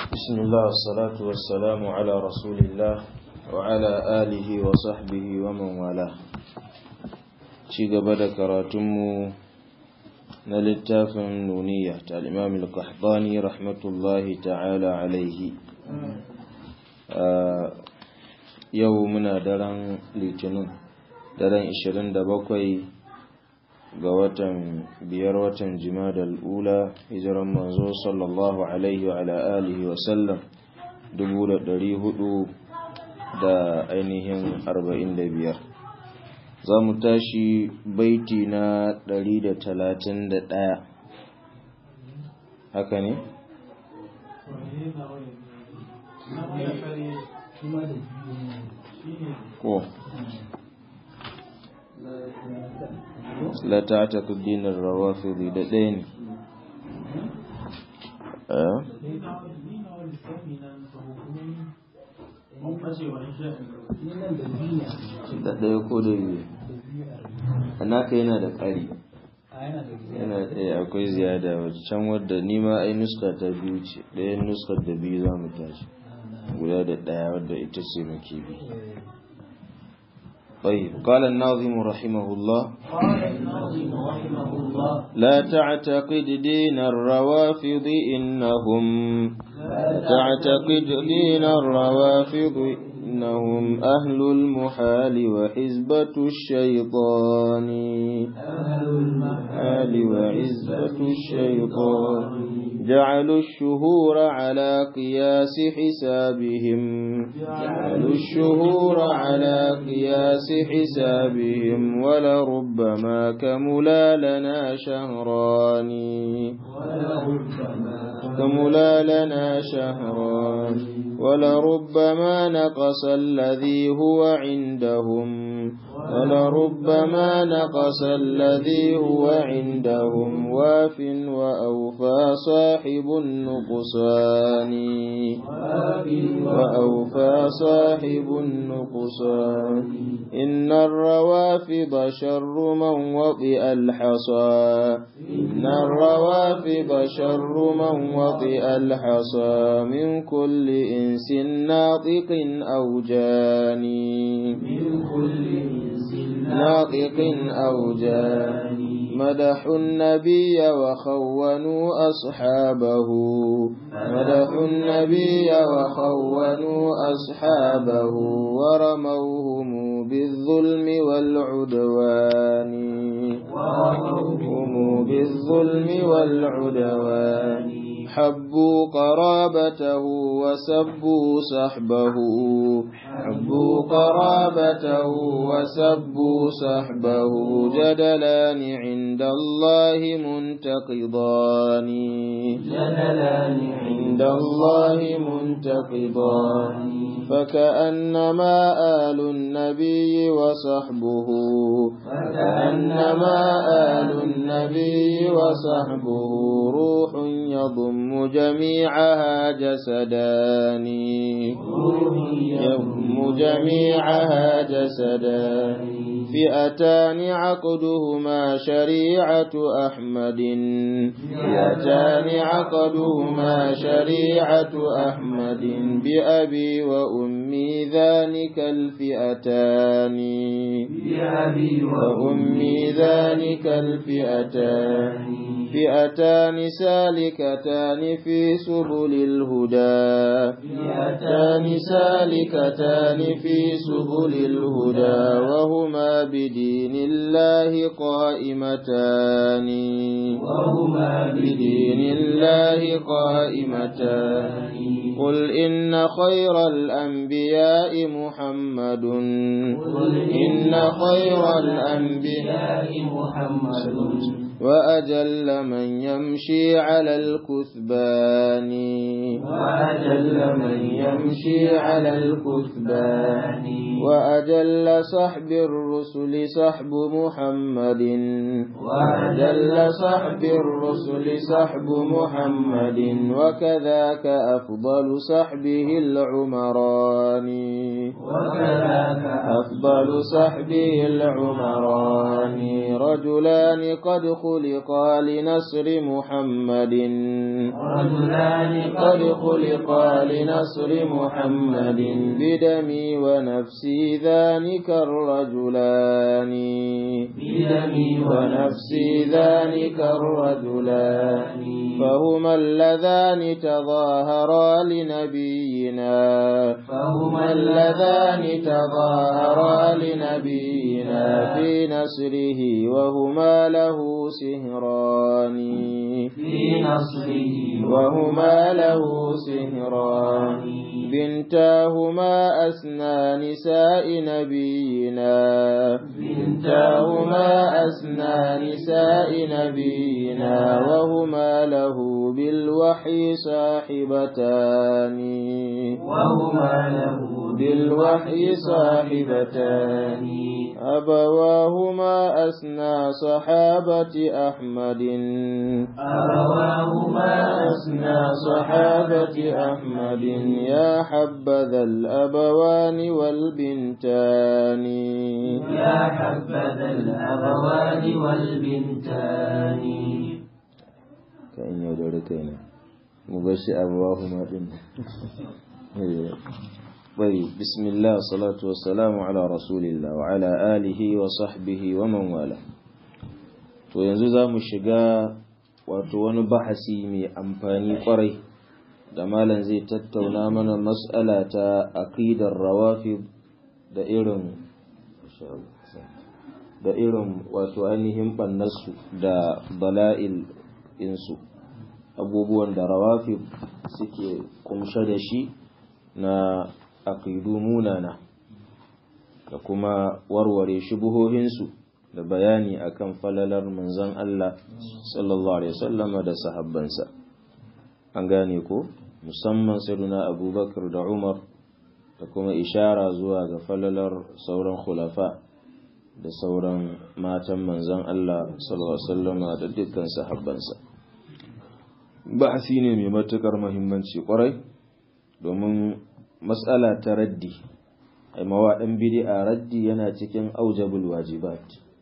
بسم الله والصلاة والسلام على رسول الله وعلى آله وصحبه ومن والاه ci gaba da karatunmu na littafin nuniya ta al'imam al-qahdani rahmatullahi ta'ala alaihi yau muna daren litinin daren 27 ga watan biyar watan jimadal ula hijiran manzo sallallahu alaihi wa ala alihi wa sallam dubu da dari hudu da ainihin arba'in da biyar za mu tashi baiti na dari da talatin da ɗaya haka ne? ko la ta'taqu dinar rawafidi da ɗaya ne da ɗaya ko da biyu naka yana da ƙari yana ɗaya akwai ziyada wacce can wadda nima ai nuska ta biyu ce ɗayan nuskar da biyu za mu tashi guda da ɗaya wadda ita ce muke bi طيب قال الناظم رحمه الله قال الناظم رحمه الله لا تعتقد دين الروافض إنهم لا تعتقد دين الروافض إنهم أهل المحال وحزبة الشيطان أهل المحال المحال وعزبة الشيطان جعلوا الشهور على قياس حسابهم جعلوا الشهور على قياس حسابهم ولربما كملا لنا شهران ولربما كملا لنا شهران ولربما نقص الذي هو عندهم ولربما نقص الذي هو عندهم واف وأوفى صاحب النقصان وأوفى صاحب النقصان إن الروافض شر من وطئ الحصى إن الروافض شر من وطئ الحصى من كل إنس ناطق أو جاني من كل إنس ناطق أو جاني مدحوا النبي وخونوا أصحابه مدحوا النبي وخونوا أصحابه ورموهم بالظلم والعدوان ورموهم بالظلم والعدوان حبوا قرابته وسبوا صحبه حبوا قرابته وسبوا صحبه جدلان عند الله منتقضان جدلان عند الله منتقضان فكأنما آل النبي وصحبه فكأنما آل النبي وصحبه روح يضم جميعها جسدان يضم جميعها جسدان فئتان عقدهما شريعة أحمد فئتان عقدهما شريعة أحمد بأبي وأمي ذلك الفئتان بأبي وأمي ذلك الفئتان فئتان سالكتان في سبل الهدى فئتان سالكتان في سبل الهدى وهما بدين الله قائمتان وهما بدين الله قائمتان قل إن خير الأنبياء محمد قل إن خير الأنبياء محمد وأجل من يمشي على الكثبان وأجل وأجل من يمشي على الكثبان وأجل صحب الرسل صحب محمد وأجل صحب الرسل صحب محمد وكذاك أفضل صحبه العمران وكذاك أفضل صحبه العمران رجلان قد خلقا لنصر محمد رجلان قد خلقا لنصر محمد بدمي ونفسي ذلك الرجلان بدمي ونفسي ذلك الرجلان فهما اللذان تظاهرا لنبينا فهما اللذان تظاهرا لنبينا في نصره وهما له سهران في نصره وهما له سهران بنتاهما أسنى نساء نبينا بنتاهما أسنى نساء نبينا وهما له بالوحي صاحبتان وهما له بالوحي صاحبتان أبواهما أسنى صحابة أحمد أبواهما أسنى صحابة أحمد يا حبذا الأبوان والبنتان يا حبذا الأبوان والبنتان كأن يودركنا مبشر أبواهما دين طيب بسم الله والصلاة والسلام على رسول الله وعلى آله وصحبه ومن والاه to yanzu za mu shiga wato wani bahasi mai amfani kwarai da malam zai tattauna mana mas'ala ta aqidar rawafid da irin da irin wato ainihin bannarsu da bala'il insu abubuwan da rawafid suke kumshe da shi na aqidu munana da kuma warware shubuhohinsu da bayani akan falalar manzon Allah sallallahu alaihi wasallam da sahabbansa an gane ko musamman sayyiduna Abubakar da Umar da kuma ishara zuwa ga falalar sauran khulafa da sauran matan manzon Allah sallallahu alaihi wasallam da dukkan sahabbansa bahasi ne mai matukar muhimmanci kwarai domin matsala ta raddi ai mawaɗin bid'a raddi yana cikin aujabul wajibat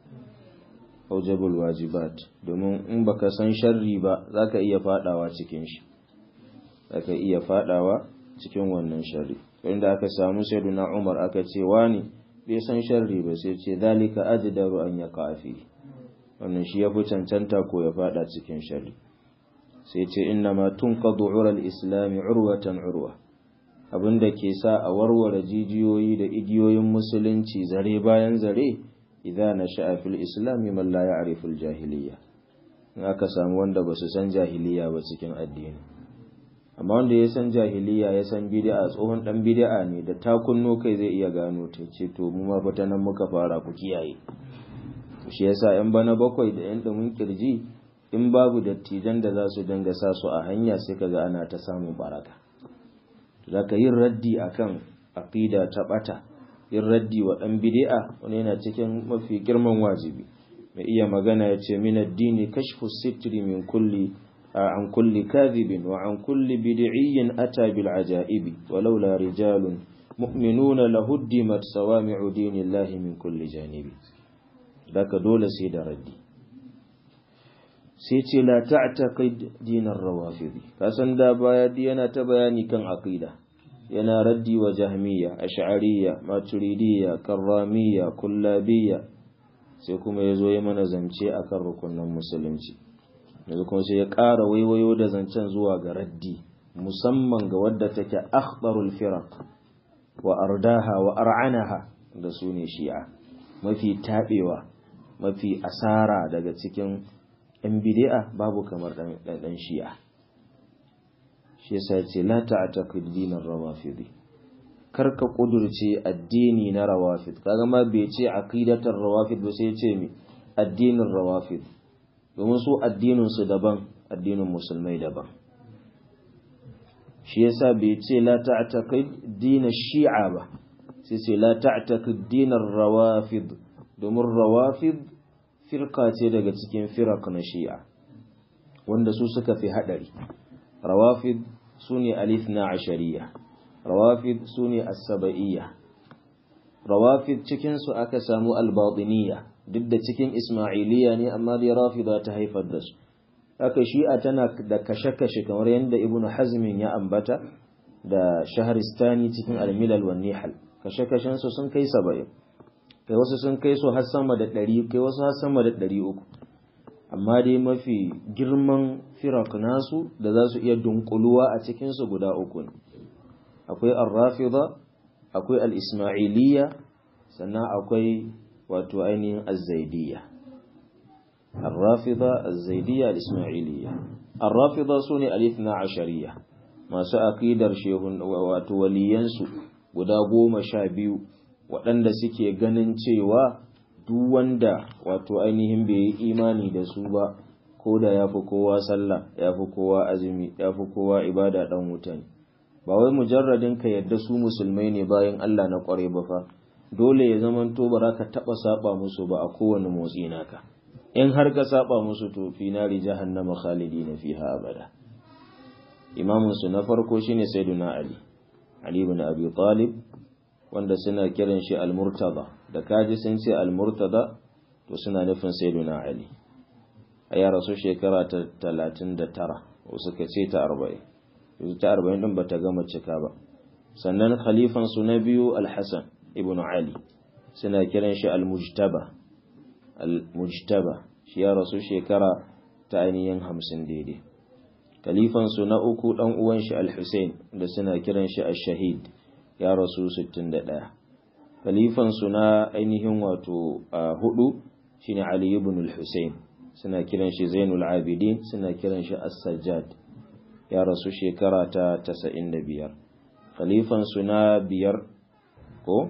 aujabul wajibat domin in baka san sharri ba zaka iya fadawa cikin shi zaka iya fadawa cikin wannan sharri inda aka samu sayyiduna Umar aka ce wani bai san sharri ba sai ce zalika ajdaru an yaqa fi wannan shi yafi cancanta ko ya fada cikin sharri sai ce inna ma tunqadu ural islam urwatan urwa abinda ke sa a warware jijiyoyi da igiyoyin musulunci zare bayan zare idan na sha'a fil islami man la ya'rifu al-jahiliyya in aka samu wanda ba su san jahiliya ba cikin addini amma wanda ya san jahiliya ya san bid'a tsohon dan bid'a ne da ta kunno kai zai iya gano ta ce to mu ma fata nan muka fara ku kiyaye to shi yasa yan bana bakwai da yan dumin kirji in babu dattijan da za su dinga sa su a hanya sai kaga ana ta samun baraka zaka yin raddi akan aqida ta bata yin raddi wa ɗan bid'a wani yana cikin mafi girman wajibi mai iya magana ya ce min addini kashfu sitri min kulli an kulli kadhibin wa an kulli bid'iyyin ata bil ajaibi walaula rijalun mu'minuna lahuddimat sawami'u dinillahi min kulli janibi daka dole sai da raddi sai ce la ta'taqid dinar rawafidi kasan da baya yana ta bayani kan aqida yana raddi wa jahmiya ash'ariyya maturidiyya karramiyya kullabiyya sai kuma ya zo ya mana zance akan rukunin musulunci yanzu kuma sai ya ƙara waiwayo da zancen zuwa ga raddi musamman ga wadda take akhbarul firaq wa ardaha wa ar'anaha da su ne shi'a mafi taɓewa mafi asara daga cikin ‘yan bidi'a babu kamar ɗan shi'a shi yasa ce la ta'taqid dinar rawafidi kar ka kudurce addini na rawafid kaga ma bai ce aqidatar rawafid ba sai ce mi addinin rawafid domin su addinin su daban addinin musulmai daban shi yasa bai ce la ta'taqid din shi'a ba sai ce la ta'taqid din rawafid domin rawafid firka ce daga cikin firak na shi'a wanda su suka fi hadari rawafid sune alithna ashariya rawafid sune as-saba'iyya rawafid cikin su aka samu al-batiniyya duk da cikin ismailiyya ne amma dai rafida ta haifar da su haka shi'a tana da kashe-kashe kamar yadda ibnu hazmin ya ambata da shaharistani cikin al-milal wan nihal kashe-kashen su sun kai 70 kai wasu sun kai su har sama da 100 kai wasu har sama da 300 amma dai mafi girman firak nasu da za su iya dunkuluwa a cikin su guda uku ne akwai ar-rafida akwai al-ismailiyya sannan akwai wato ainihin az-zaidiyya الرافضة الزيدية الإسماعيلية الرافضة سوني الاثنى عشرية ما سأقيدر شيخ وتولينسو guda goma sha biyu waɗanda suke ganin cewa duk wanda wato ainihin bai yi imani da su ba ko da ya fi kowa sallah ya fi kowa azumi ya fi kowa ibada ɗan wuta ne ba wai mujarradin ka yadda su musulmai ne bayan Allah na ƙware ba fa dole ya zamanto ba za ka taɓa saba musu ba a kowane motsi naka in har ka saba musu to fi nari jahannama khalidina fiha abada imamun su na farko shine sayyiduna ali ali ibn abi talib wanda suna kiran shi al-murtada da kaji sun ce al-murtada to suna nufin sayyiduna ali a ya rasu shekara ta 39 ko suka ce ta 40 yanzu ta 40 din bata gama cika ba sannan khalifan su na biyu al-hasan ibn ali suna kiran shi al-mujtaba al-mujtaba shi ya rasu shekara ta ainihin hamsin daidai kalifansu na uku ɗan uwan shi al-Hussein da suna kiran shi al-Shahid ya rasu 61 kalifansu na ainihin wato hudu shine Ali ibn al-Hussein suna kiran shi Zainul Abidin suna kiran shi As-Sajjad ya rasu shekara ta 95 kalifansu na biyar ko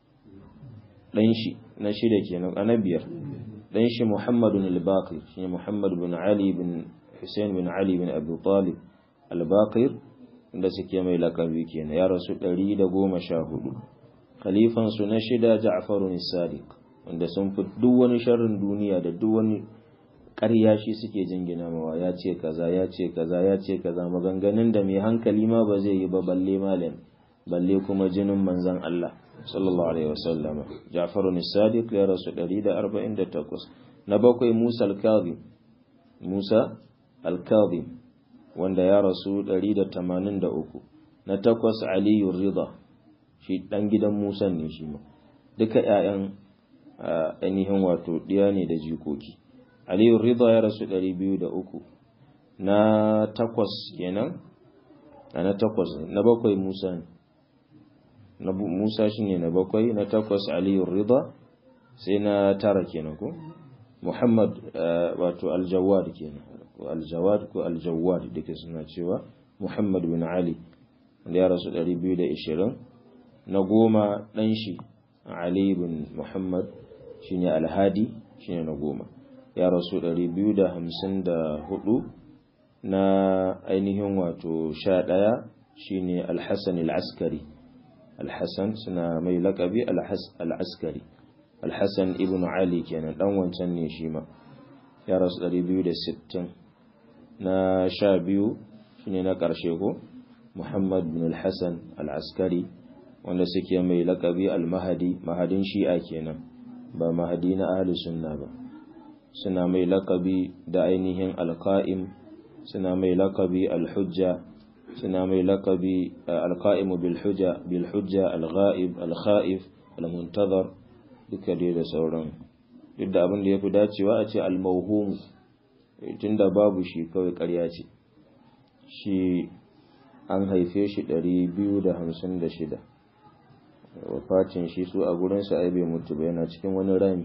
dan shi na shida kenan ana biyar dan shi Muhammadun al-Baqir shi Muhammad bin Ali bin Hussein bin Ali bin Abu Talib al-Baqir da suke mai lakabi kenan ya rasu 114 khalifan su na shida Ja'far as-Sadiq wanda sun fi duk wani sharrin duniya da duk wani ƙarya shi suke jingina mawa ya ce kaza ya ce kaza ya ce kaza maganganun da mai hankali ma ba zai yi ba balle malam balle kuma jinin manzon Allah sallallahu alaihi wasallam Ja'far as-Sadiq ya rasu 148 na bakwai Musa al-Kadhim Musa al-Kadhim wanda ya rasu 183 na takwas Ali Ridha shi dan gidan Musa ne shi ma duka ƴaƴan ainihin wato diya ne da jikoki Ali Ridha ya rasu 203 na takwas kenan na takwas na bakwai Musa ne na Musa shine na bakwai na takwas Aliyu Rida sai na tara kenan ko Muhammad wato Al-Jawad kenan ko Al-Jawad ko Al-Jawad duka suna cewa Muhammad bin Ali da ya rasu 220 na goma dan shi Ali bin Muhammad shine Al-Hadi shine na goma ya rasu 254 na ainihin wato 11 shine Al-Hasan Al-Askari Al-Hassan suna mai laƙabi Al-Askari Al-Hassan ibn Ali kenan dan wancan ne shi ma ya rasu 260 na sha biyu shine na ƙarshe ko Muhammad bin Al-Hassan Al-Askari wanda suke mai laƙabi Al-Mahadi mahadin shi'a kenan ba mahadi na ahli sunna ba suna mai laƙabi da ainihin Al-Qa'im suna mai laƙabi Al-Hujja suna mai laƙabi alƙa'imu bilhujja bilhujja alghaib alkha'if almuntazar duka dai da sauran duk da abin da ya fi dacewa a ce almauhum tunda babu shi kawai ƙarya ce shi an haife shi 256 wafacin shi su a gurinsa ai bai mutu ba yana cikin wani rami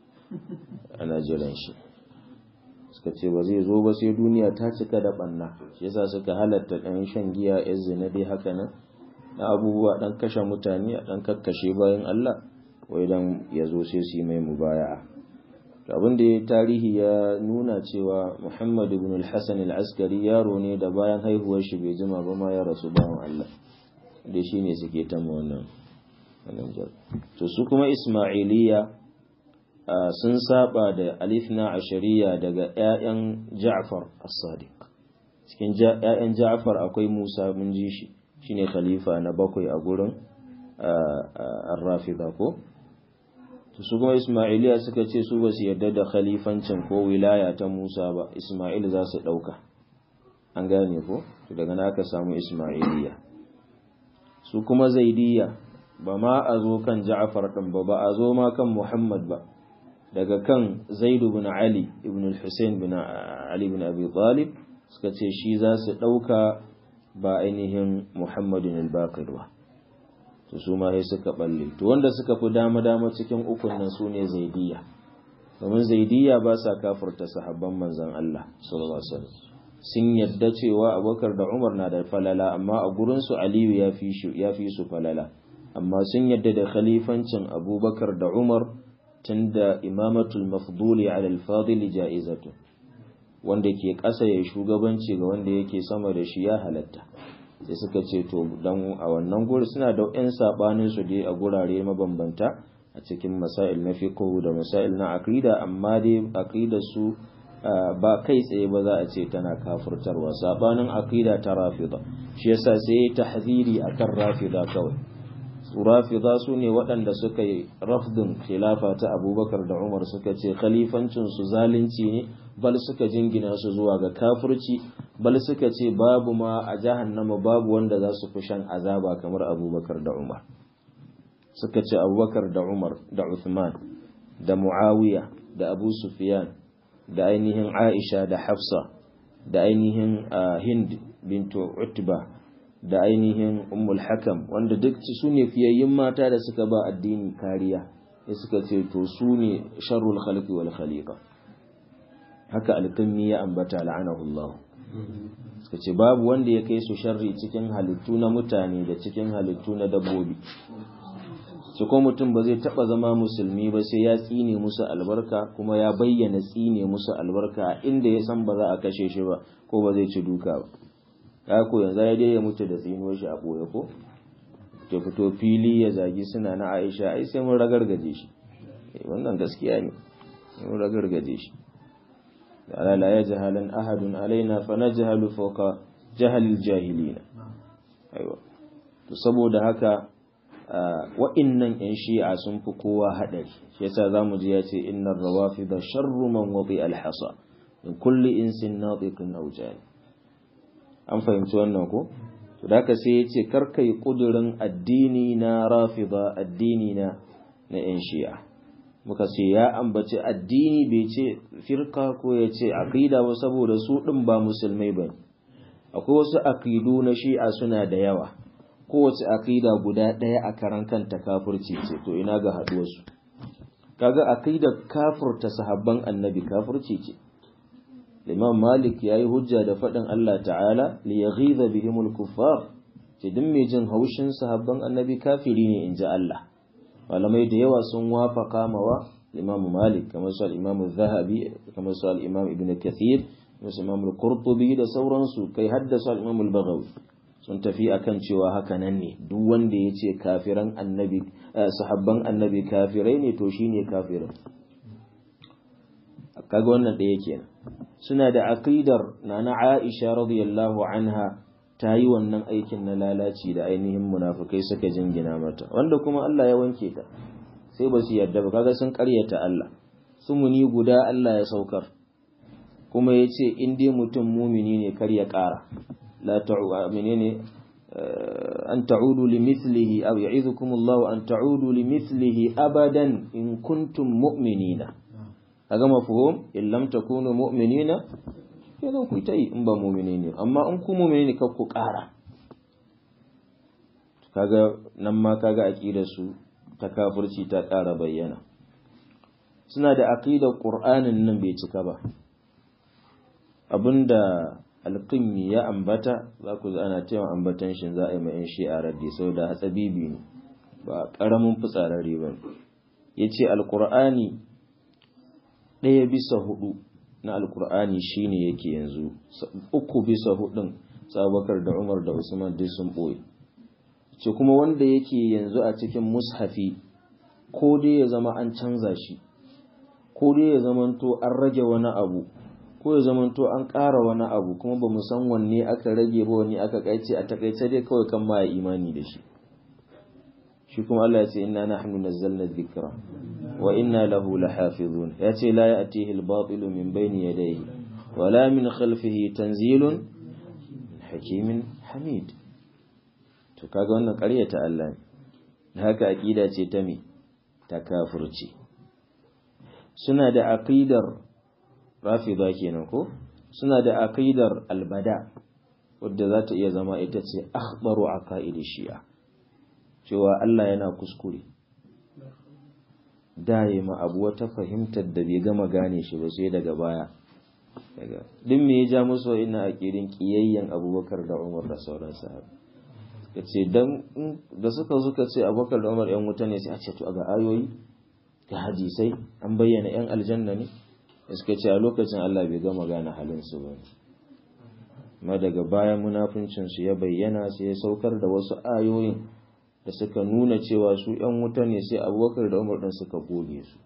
ana jiran shi suka ce ba zai zo ba sai duniya ta cika da banna shi yasa suka halatta ɗan shan giya yan zina dai haka nan na abubuwa ɗan kashe mutane a ɗan kakkashe bayan Allah wai dan ya zo sai su yi mai mubaya'a abin da ya tarihi ya nuna cewa muhammad ibn al-hassan al-askari yaro ne da bayan haihuwar shi bai jima ba ma ya rasu bawan allah da shi ne suke ta wannan to su kuma ismailiya sun saba da alifna ashariya daga 'ya'yan ja'far as-sadiq cikin 'ya'yan ja'far akwai musa mun ji shi shine khalifa na bakwai a gurin ar-rafida ko su kuma Ismailiya suka ce su ba su yarda da khalifancin ko wilaya ta Musa ba Ismail za su ɗauka an gane ko to daga na aka samu Ismailiya su kuma Zaidiyya ba ma a zo kan Ja'far ɗin ba ba a zo ma kan Muhammad ba daga kan Zaid ibn Ali ibn al-Husayn ibn Ali ibn Abi Talib suka ce shi za su ɗauka ba ainihin Muhammadin al-Baqir ba to su ma sai suka balle to wanda suka fi dama dama cikin ukun nan su ne zaidiya domin zaidiya ba sa kafurta sahabban manzon Allah sallallahu alaihi wasallam sun yadda cewa Abubakar da Umar na da falala amma a gurin su Aliyu ya fi shi ya fi su falala amma sun yadda da khalifancin Abubakar da Umar tunda imamatul mafduli ala al-fadil ja'izatu wanda ke ƙasa ya shugabanci ga wanda yake sama da shi ya halatta sai suka ce to dan a wannan guri suna da ƴan sabanin su dai a gurare mabambanta a cikin masail na fiqh da masail na aqida amma dai aqida su ba kai tsaye ba za a ce tana kafurtarwa sabanin aqida ta rafida shi yasa sai tahziri akan rafida kawai su rafida su ne waɗanda suka yi rafdin khilafa ta abubakar da umar suka ce khalifancin su zalunci ne bal suka jingina su zuwa ga kafirci bal suka ce babu ma a jahannama babu wanda za su fi shan azaba kamar abubakar da umar suka ce abubakar da umar da uthman da muawiya da abu sufyan da ainihin aisha da hafsa da ainihin hind bintu utba da ainihin ummul hakam wanda duk su ne fiyayyin mata da suka ba addini kariya ya suka ce to su ne sharrul khalqi wal khaliqa haka alƙammi ya ambata la'anahullah suka ce babu wanda ya kai su sharri cikin halittu na mutane da cikin halittu na dabbobi su ko mutum ba zai taba zama musulmi ba sai ya tsine musu albarka kuma ya bayyana tsine musu albarka inda ya san ba za a kashe shi ba ko ba zai ci duka ba ya ko yanzu ya dai ya mutu da tsinuwar shi a ɓoye ko ta fito fili ya zagi suna na aisha ai sai mun ragargaje shi wannan gaskiya ne mun ragargaje shi ala la yajhalan ahadun alaina fa najhalu fawqa jahalil jahilina aiwa to saboda haka wa'innan yan shi'a sun fi kowa hadari shi yasa zamu ji ya ce innar rawafida sharru man wadi alhasa in kulli insin natiqin aw jani an fahimci wannan ko to da haka sai ya ce karkai kudurin addini na rafida addini na na yan shi'a muka ce ya ambaci addini bai ce firka ko ya ce aqida ba saboda su din ba musulmai ba akwai wasu aqidu na shi'a suna da yawa kowace aqida guda ɗaya a karan kanta kafirci ce to ina ga haɗuwarsu kaga aqidar kafirta sahabban annabi kafirci ce Imam Malik ya yi hujja da faɗin Allah ta'ala li yaghiza bihimul kuffar ce duk mai jin haushin sahabban annabi kafiri ne in ji Allah malamai da yawa sun wafaka mawa Imam Malik kamar su al-Imam Zahabi kamar su al-Imam Ibn Kathir kamar su Imam Al-Qurtubi da sauransu kai haddasa al-Imam Al-Baghawi sun tafi akan cewa haka nan ne duk wanda ya ce kafiran annabi sahabban annabi kafirai ne to shine kafirin kaga wannan ɗaya kenan suna da aqidar nana Aisha radiyallahu anha ta yi wannan aikin na lalaci da ainihin munafukai suka jingina mata wanda kuma Allah ya wanke ta sai ba su yarda ba kaga sun karyata Allah sumuni guda Allah ya saukar kuma ya ce in dai mutum mumini ne kar ya ƙara la ta'u menene an ta'udu limithlihi aw ya'idukum Allah an ta'udu limithlihi abadan in kuntum mu'minina kaga mafhum in lam takunu mu'minina kenan ku ta yi in ba mu'mini ne amma in ku mu'mini ne kar ku ƙara kaga nan ma kaga aqidar su ta kafirci ta ƙara bayyana suna da aqidar qur'anin nan bai cika ba abinda alqimmi ya ambata za ku ji ana cewa ambatan shi za a yi mai shi a raddi saboda hatsabibi ne ba ƙaramin fitsararre ba yace alqur'ani ɗaya bisa hudu na alkur'ani shine yake yanzu uku bisa hudun sabakar da umar da usman duk sun ɓoye ce kuma wanda yake yanzu a cikin mushafi ko dai ya zama an canza shi ko dai ya zamanto an rage wani abu ko ya zamanto an ƙara wani abu kuma ba mu san wanne aka rage ba wanne aka kaice a takaice dai kawai kan ma imani da shi shi kuma Allah ya ce inna nahnu nazzalna dhikra wa inna lahu lahafizun ya ce la ya'tihi al-batil min bayni yadayhi wala min khalfihi tanzilun hakimin hamid to kaga wannan ƙaryata Allah ne haka aqida ce ta me ta kafirci suna da aqidar rafida kenan ko suna da aqidar albada wadda za ta iya zama ita ce akhbaru aqaidi shi'a cewa Allah yana kuskure da ya ma abu wata fahimtar da bai gama gane shi ba sai daga baya daga duk me ya ja musu ina aqidin kiyayyen Abubakar da Umar da sauran sahabbai yace dan da suka suka ce Abubakar da Umar yan wuta ne sai a ce to ga ayoyi ga hadisai an bayyana yan aljanna ne suka ce a lokacin Allah bai gama gane halin su ba amma daga baya munafincin su ya bayyana sai ya saukar da wasu ayoyin da suka nuna cewa su ‘yan wuta ne sai abubakar da umar ɗin suka goge su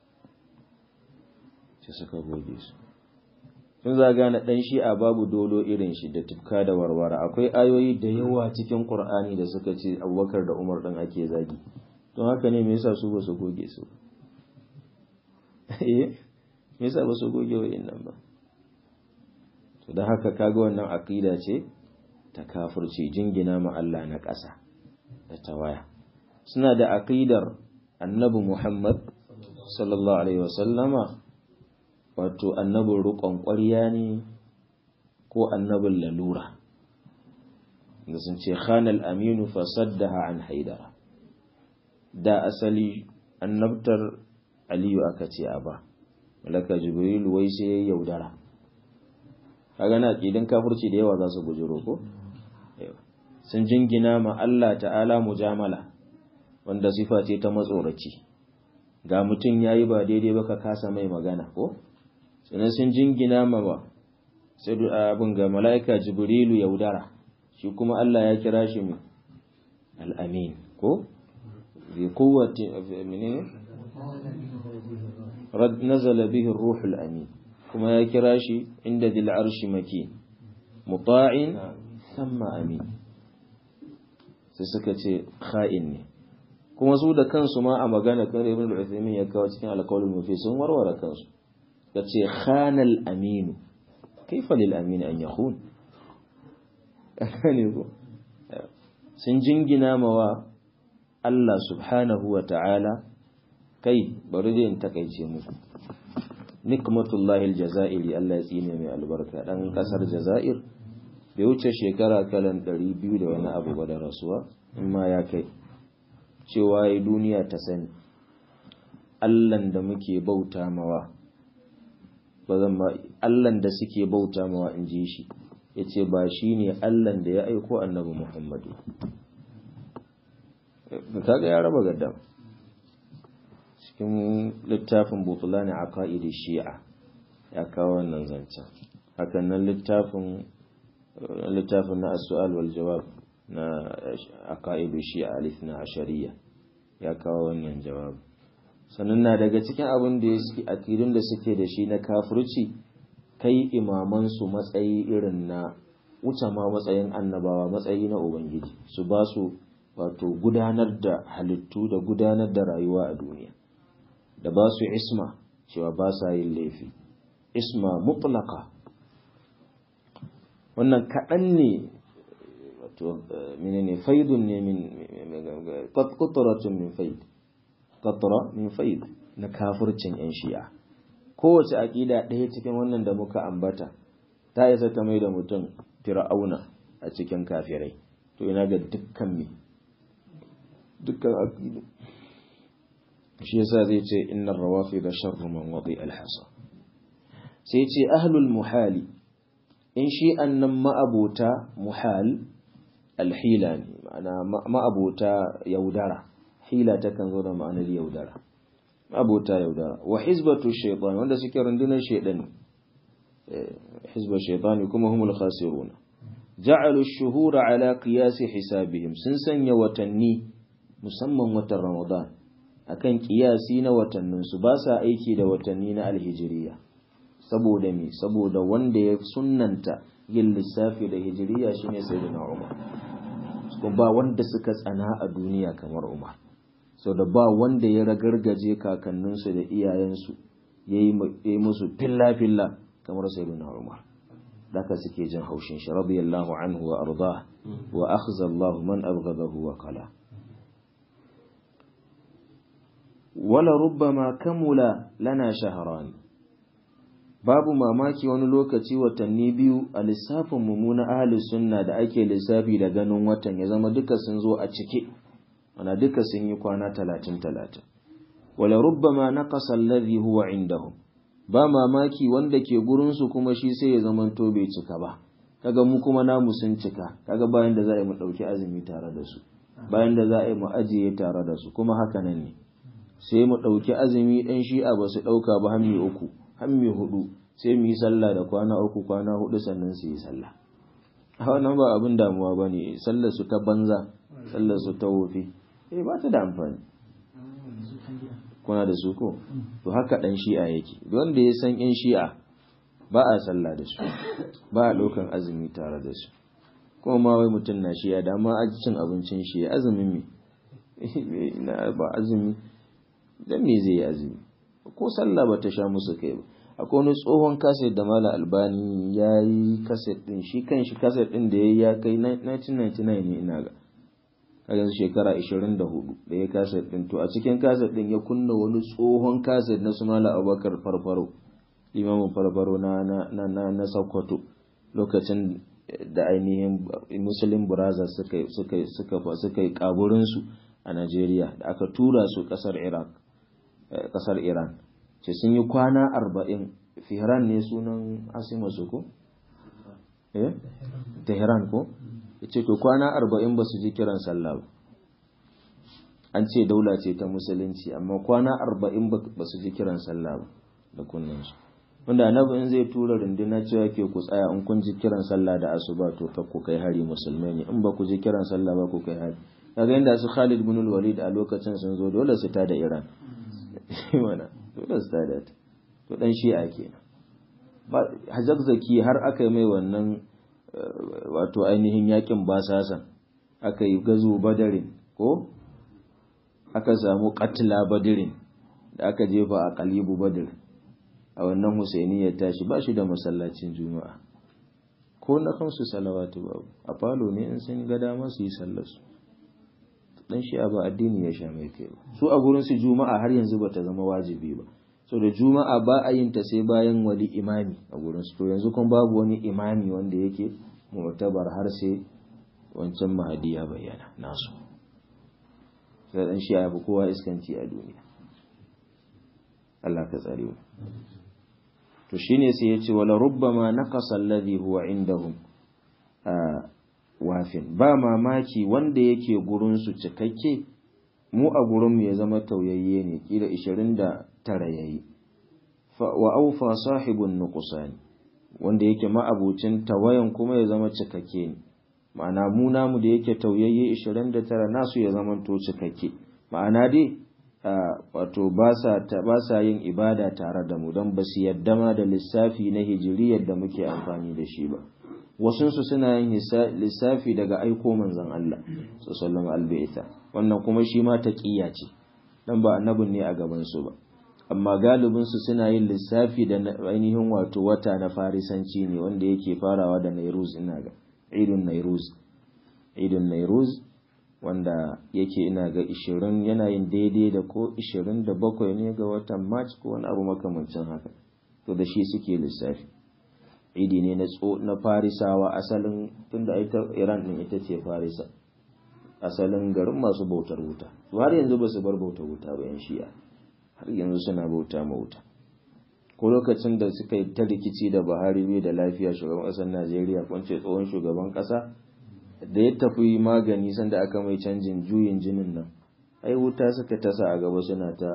sai suka goge su sun za gane ɗan shi'a babu dolo irin shi da tufka da warware akwai ayoyi da yawa cikin ƙur'ani da suka ce abubakar da umar ɗin ake zagi don haka ne me yasa su ba su goge su eh me yasa ba su goge wa nan ba to da haka kaga wannan aqida ce ta kafirci jingina ma Allah na ƙasa da tawaya suna da aqidar annabi Muhammad sallallahu alaihi wasallama wato annabin rukon ƙwarya ne ko annabin lalura da sun ce khanal aminu fasaddaha an haidara da asali annabtar aliyu aka ce a ba malaka jibril wai sai ya yaudara kaga na kidan kafirci da yawa za su bujiro ko sun jingina ma Allah ta'ala mujamala wanda sifa ce ta matsoraci ga mutum ya yi ba daidai ba ka kasa mai magana ko sannan sun jingina ma ba sai abin ga mala'ika jibrilu yaudara shi kuma Allah ya kira shi mai al'amin ko bi kowace menene nazala bihi ruhul amin kuma ya kira shi inda dil arshi maki muta'in thumma amin sai suka ce kha'in ne kuma su da kansu ma a magana kan ibn al-Uthaymeen ya kawo cikin alqaulul mufi sun warware kansu yace khanal aminu kaifa lil amin an yakhun ne ko sun jingina mawa Allah subhanahu wa ta'ala kai bari dai in takaice muku nikmatullahi aljazairi Allah ya tsine mai albarka dan kasar jazair bai wuce shekara kalan 200 da wani abu ba da rasuwa in ma ya kai cewa yi duniya ta sani Allahn da muke bauta mawa ba zan ma Allahn da suke bauta mawa in ji shi yace ba shine Allahn da ya aiko annabi Muhammadu kaga ya raba gaddam cikin littafin butulani a ka'idi shi'a ya kawo wannan zancen hakan nan littafin littafin na as-su'al wal jawab na aqaidu shi'a alithna ashariya ya kawo wannan jawab sannan na daga cikin abin da yake akidun da suke da shi na kafirci kai imaman su matsayi irin na wuce ma matsayin annabawa matsayi na ubangiji su ba su wato gudanar da halittu da gudanar da rayuwa a duniya da ba su isma cewa ba sa yin laifi isma mutlaka wannan kaɗan ne wato menene faidun ne min qatratun min faid qatra min faid na kafircin yan shi'a kowace aqida ɗaya cikin wannan da muka ambata ta isa ta mai da mutum fir'auna a cikin kafirai to ina ga dukkan me dukkan aqidu shi yasa zai ce innar rawafid sharru man wadi al-hasa sai ce ahlul muhali in shi annan ma'abota muhal alhila ne ma'ana ma'abota yaudara hila ta kan zo da ma'anar yaudara abota yaudara wa hizbatu shaytan wanda suke rundunar shaydan hizba shaytan kuma humul khasirun ja'alu ash-shuhura ala qiyas hisabihim sun sanya watanni musamman watan ramadan akan kiyasi na watannin su ba sa aiki da watanni na alhijiriya saboda me saboda wanda ya sunnanta yin lissafi da hijiriya shine sayyidina umar kuma ba wanda suka tsana a duniya kamar umar sau da ba wanda ya ragargaje kakanninsu da iyayensu ya yi musu filla-filla kamar sayyidina umar daga suke jin haushin shi radiyallahu anhu wa arda wa akhza Allah man abghadahu wa qala wala rubbama kamula lana shahran babu mamaki wani lokaci watanni biyu a lissafin mu na ahli sunna da ake lissafi da ganin watan ya zama duka sun zo a cike ana duka sun yi kwana talatin talatin wala rubbama naqasa alladhi huwa indahum ba mamaki wanda ke gurinsu kuma shi sai ya zama to bai cika ba kaga mu kuma namu sun cika kaga bayan da za a yi mu ɗauki azumi tare da su bayan da za a yi mu ajiye tare da su kuma haka nan ne sai mu ɗauki azumi ɗan shi'a ba su ɗauka ba hammi uku hammi hudu sai mu yi sallah da kwana uku kwana hudu sannan su yi sallah a wannan ba abin damuwa ba ne sallar su ta banza sallar su ta wofi eh ba ta da amfani kuna da su ko to haka dan shi'a yake wanda ya san yan shi'a ba a sallah da su ba a ɗaukan azumi tare da su kuma ma wai mutum na shi'a da ma a cin abincin shi azumin me na ba azumi dan me zai yi azumi ko sallah ba ta sha musu kai ba akwai wani tsohon kaset da mala albani ya yi kaset din shi kan shi kaset din da ya kai 1999 ne ina ga kaga shekara 24 da ya kaset din to a cikin kaset din ya kunna wani tsohon kaset na su mala abubakar farfaro limamin farfaro na na na na sokoto lokacin da ainihin muslim brothers suka suka suka suka yi kaburin su a Najeriya da aka tura su kasar Iraq kasar Iran ce sun yi kwana arba'in Fihran ne sunan Asima su ko? Eh? Tehran ko? Ya ce to kwana arba'in ba su ji kiran sallah ba. An ce daula ce ta musulunci amma kwana arba'in ba su ji kiran sallah ba da kunnansu. Wanda annabi in zai tura runduna cewa ke ku tsaya in kun ji kiran sallah da asuba to ka ku kai hari musulmai ne in ba ku ji kiran sallah ba ku kai hari. Kaga inda su Khalid bin Walid a lokacin sun zo dole su ta da Iran. Mana dole su tada ta to dan shi'a kenan ba hajjab zaki har aka yi mai wannan wato ainihin yakin basasan aka yi gazo badarin ko aka samu katila badirin da aka jefa a kalibu badir a wannan husaini ya tashi ba shi da masallacin juma'a ko na kansu salawatu babu a falo ne in sun ga dama su yi sallarsu dan shi'a ba addini ya sha mai kai ba su a gurin su juma'a har yanzu bata zama wajibi ba so da juma'a ba a yin ta sai bayan wali imami a gurin su to yanzu kuma babu wani imami wanda yake mu'tabar har sai wancan mahadi ya bayyana nasu sai dan shi'a ba kowa iskanci a duniya Allah ka tsare mu to shine sai ya ce wala rubbama naqasa alladhi huwa indahum wafin ba mamaki wanda yake gurinsu cikakke mu a gurinmu ya zama tauyayye ne kila 29 yayi wa aufa sahibun nuqsani wanda yake ma'abucin tawayan kuma ya zama cikakke ne ma'ana mu namu da yake tauyayye 29 nasu ya zama to cikakke ma'ana dai wato ba sa ba sa yin ibada tare da mu don ba su yadda ma da lissafi na hijiriyar da muke amfani da shi ba wasunsu suna yin lissafi daga aiko manzon Allah sallallahu alaihi wannan kuma shi ma taqiya ce dan ba annabin ne a gaban su ba amma galibin su suna yin lissafi da ainihin wato wata na farisanci ne wanda yake farawa da Nairuz ina ga Idun Nairuz Idun Nairuz wanda yake ina ga 20 yana yin daidai da ko 27 ne ga watan March ko wani abu makamancin haka to da shi suke lissafi idi ne na tso na farisawa asalin tunda ita iran din ita ce farisa asalin garin masu bautar wuta su har yanzu ba su bar bautar wuta ba yan shi'a har yanzu suna bauta ma wuta ko lokacin da suka yi ta rikici da buhari bai da lafiya shugaban ƙasar najeriya kwance tsohon shugaban ƙasa da ya tafi magani sanda aka mai canjin juyin jinin nan ai wuta suka tasa a gaba suna ta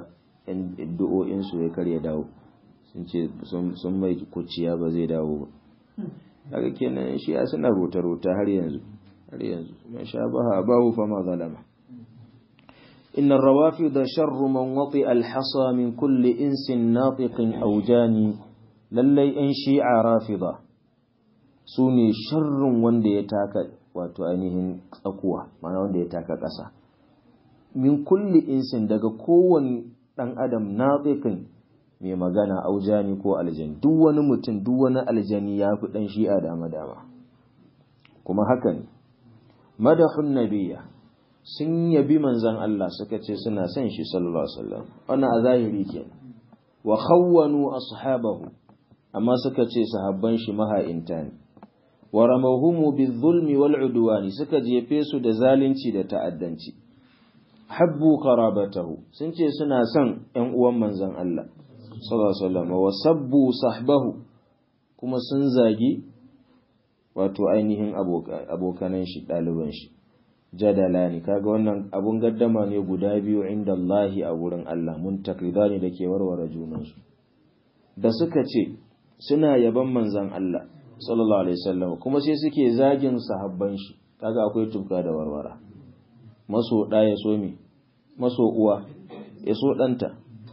addu'o'in su ya karya dawo sun ce sun mai kuciya ba zai dawo ba daga kenan shi ya suna rota-rota har yanzu har yanzu man sha baha bahu fa ma zalama إن الروافض شر من وطئ الحصى من كل إنس ناطق أو جاني للي إن شيع رافضة سوني شر وند يتاكا wato ainihin tsakuwa mana wanda ya taka ƙasa min kulli insin daga kowane ɗan adam natsikin mai magana aujani ko aljani duk wani mutum duk wani aljani ya fi ɗan shi'a dama dama kuma haka ne madahun nabiya sun yabi manzan Allah suka ce suna son shi sallallahu alaihi wasallam wannan a zahiri kenan wa khawwanu ashabahu amma suka ce sahabban shi maha'inta ne wa ramahumu bizulmi wal udwani suka jefe su da zalunci da ta'addanci habbu qarabatahu sun ce suna son ƴan uwan manzan Allah sallallahu alaihi wasallam wa sabbu sahbahu kuma sun zagi wato ainihin abokanan shi ɗaliban shi jadala ne kaga wannan abun gaddama ne guda biyu inda Allahi a wurin Allah mun takrida ne da ke warware junansu da suka ce suna yaban manzan Allah sallallahu alaihi wasallam kuma sai suke zagin sahabban shi kaga akwai tufka da warwara maso ɗa ya so me maso uwa ya so ɗanta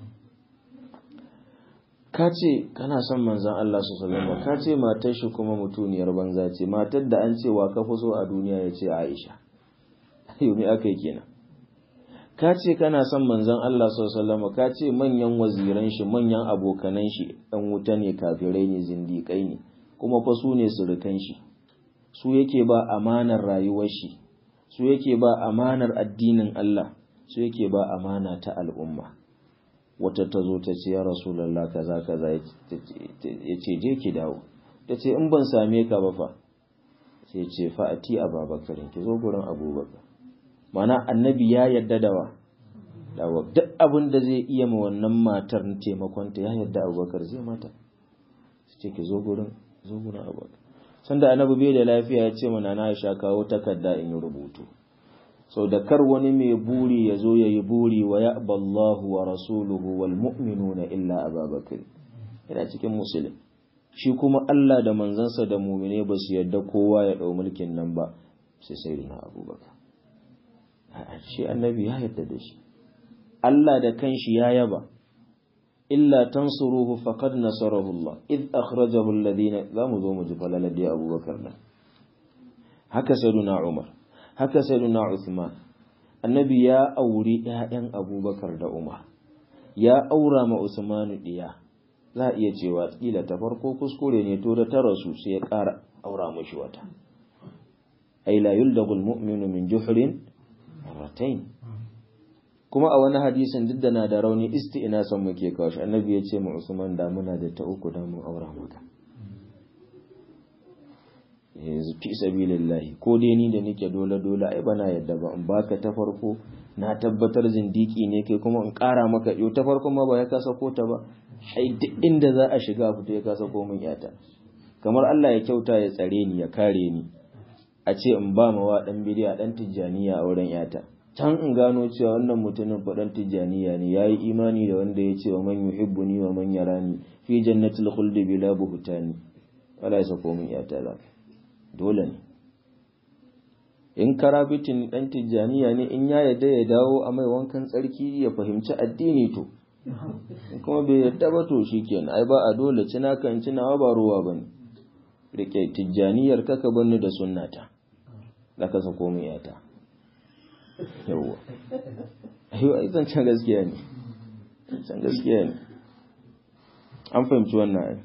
ka ce kana son manzan Allah sallallahu alaihi ka ce matar shi kuma mutuniyar banza ce matar da an ce wa ka fi so a duniya ya ce Aisha yomi aka yi kenan ka ce kana son manzon Allah sallallahu ka ce manyan waziran shi manyan abokanan shi ɗan wuta ne kafirai ne zindiƙai ne kuma fa su ne surukan shi su yake ba amanar rayuwar shi su yake ba amanar addinin Allah su yake ba amana ta al'umma wata ta zo ta ce ya rasulullah kaza kaza ya ce je ki dawo ta ce in ban same ka ba fa sai ce fa'ati ababakarin ki zo gurin abubakar mana annabi ya yarda da wa dawa duk abin da zai iya ma wannan matar taimakonta ya yarda abubakar zai mata su ce ki zo gurin zo gurin abubakar sanda annabi bai da lafiya ya ce mana na sha kawo takarda in yi rubutu sau da kar wani mai buri ya zo ya yi buri wa ya Allahu wa rasuluhu wal mu'minuna illa ababakar yana cikin musulun shi kuma Allah da manzansa da mumine ba su yarda kowa ya ɗau mulkin nan ba sai sai na abubakar shi annabi ya yarda da shi Allah da kanshi ya yaba illa tansuruhu faqad nasarahu Allah id akhrajahu alladhina zamu zo mu ji falalar da Abubakar nan haka sayyiduna Umar haka sayyiduna Uthman annabi ya auri ƴaƴan Abubakar da Umar ya aura ma Usman diya za iya cewa kila ta farko kuskure ne to da ta rasu sai ya ƙara aura mishi wata ay la yuldagul mu'minu min juhrin marratayn kuma a wani hadisin duk da na da rauni ina son muke kawo shi annabi ya ce mu Usman da muna da ta uku da mun aura maka yanzu fi sabilillahi ko dai ni da nake dole dole ai bana yadda ba in baka ta farko na tabbatar zindiki ne kai kuma in ƙara maka yau ta farko ma ba ya kasa ko ta ba ai duk inda za a shiga fito ya kasa ko min yata kamar Allah ya kyauta ya tsare ni ya kare ni a ce in ba mawa dan bidiya dan tijjaniya a wurin yata can in gano cewa wannan mutumin faɗan tijjaniya ne ya yi imani da wanda ya ce wa man yuhibbuni wa man yarani fi jannatil khuldi bila buhtani wala ya sako min yata za dole ne in karabitin dan tijjaniya ne in ya yadda ya dawo a mai wankan tsarki ya fahimci addini to kuma bai yadda ba to shikenan ai ba a dole cina kan cinawa ba ruwa bane rike tijjaniyar kaka banni da sunnata da ka sako min yata yawwa ayo ai zancen gaskiya ne zancen gaskiya ne an fahimci wannan ai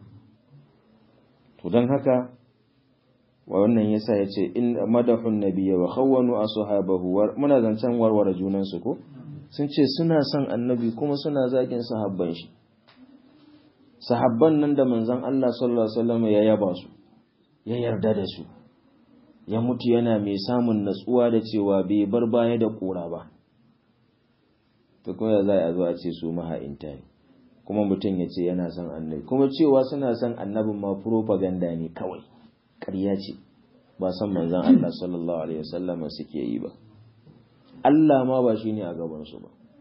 to don haka wa wannan yasa ya ce in madahun nabiyya wa khawwanu ashabahu muna zancen warware junan su ko sun ce suna son annabi kuma suna zagin sahabban shi sahabban nan da manzon Allah sallallahu alaihi wasallam ya yaba su ya yarda da su ya mutu yana mai samun natsuwa da cewa bai bar baya da kura ba to kuma za a zo a ce su maha'inta ne kuma mutum ya ce yana son annabi kuma cewa suna son annabin ma propaganda ne kawai ƙarya ce ba son manzon Allah sallallahu alaihi wasallam suke yi ba Allah ma ba shine a gaban su ba